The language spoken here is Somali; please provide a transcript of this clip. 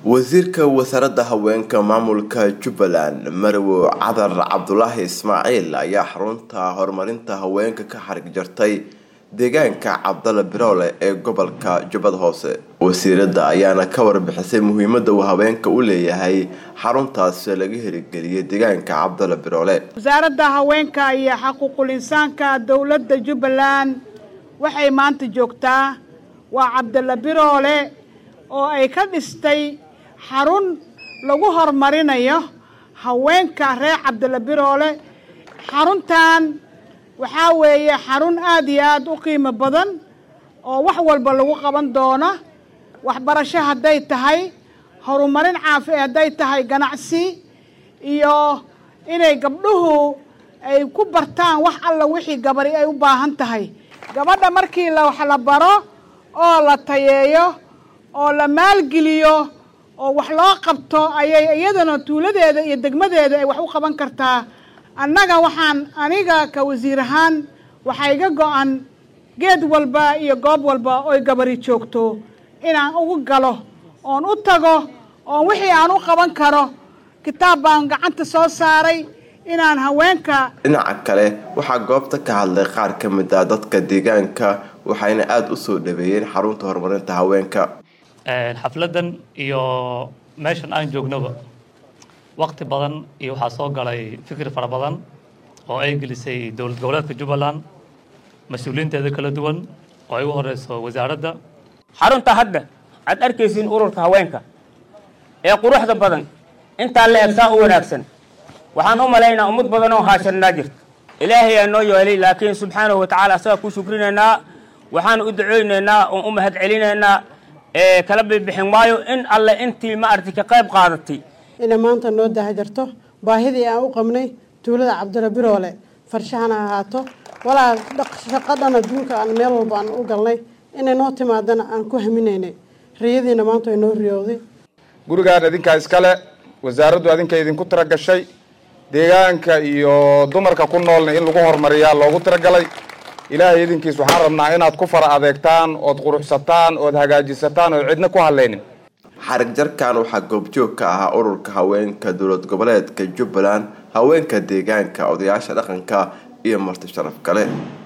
wasiirka wasaaradda haweenka maamulka jubbaland marow cadar cabdulaahi ismaaciil ayaa xarunta horumarinta haweenka ka xarig jartay deegaanka cabdala biroole ee gobolka jubbada hoose wasiiradda ayaana ka warbixisay muhiimada uu haweenka u leeyahay xaruntaasi laga hirgeliyay deegaanka cabdala biroole wasaaradda haweenka iyo xaquuqul insaanka dowladda jubbaland waxay maanta joogtaa waa cabdala biroole oo ay ka dhistay xarun lagu horumarinayo haweenka reer cabdala biroole xaruntan waxaa weeye xarun aada iyo aada u qiimo badan oo wax walba lagu qaban doono waxbarasho hadday tahay horumarin caafi hadday tahay ganacsi iyo inay gabdhuhu ay ku bartaan wax alla wixii gabari ay u baahan tahay gabadha markii la wax la baro oo la tayeeyo oo la maalgeliyo oo wax loo qabto ayay iyadana tuuladeeda iyo degmadeeda ay wax u qaban kartaa annaga waxaan aniga ka wasiir ahaan waxaa iga go-an geed walba iyo goob walba oy gabari joogto inaan ugu galo oon u tago oon wixii aan u qaban karo kitaab baan gacanta soo saaray inaan haweenka dhinaca kale waxaa goobta ka hadlay qaar ka mid ah dadka deegaanka waxayna aada u soo dhaweeyeen xarunta horumarinta haweenka xafladan iyo meeshan aan joognaba waqti badan iyo waxaa soo galay fikir fara badan oo ay gelisay dowlad goboleedka jubbaland mas-uuliyiinteeda kala duwan oo ay u horeyso wasaaradda xarunta hadda aad arkaysiin ururka haweenka ee quruxda badan intaa la eg saa u wanaagsan waxaan u malaynaa ummad badan oo haashanaa jirta ilaahay aa noo yeelay laakiin subxaanahu watacaala asagaa ku shukrinaynaa waxaan u duceynaynaa oon u mahad celinaynaa kala bibixin maayo in alle intii maaragtay ka qayb qaadatay inay maanta noo dahajarto baahidii aan u qabnay tuulada cabdila biroole farshahana ahaato walaa shaqadhan adduunka aan meel walba aan u galnay inay noo timaadana aan ku haminaynay riyadiina maanta ay noo riyowday gurigaan idinkaa iskale wasaaraddu adinka idinku tira gashay deegaanka iyo dumarka ku noolna in lagu horumariyaa loogu tiragalay ilaahay idinkiis waxaan rabnaa inaad ku fara adeegtaan ood quruxsataan ood hagaajisataan ood cidna ku hadlaynin xarig jarkan waxaa goobjoog ka ahaa ururka haweenka dowlad goboleedka jubbaland haweenka deegaanka odayaasha dhaqanka iyo marti sharaf kale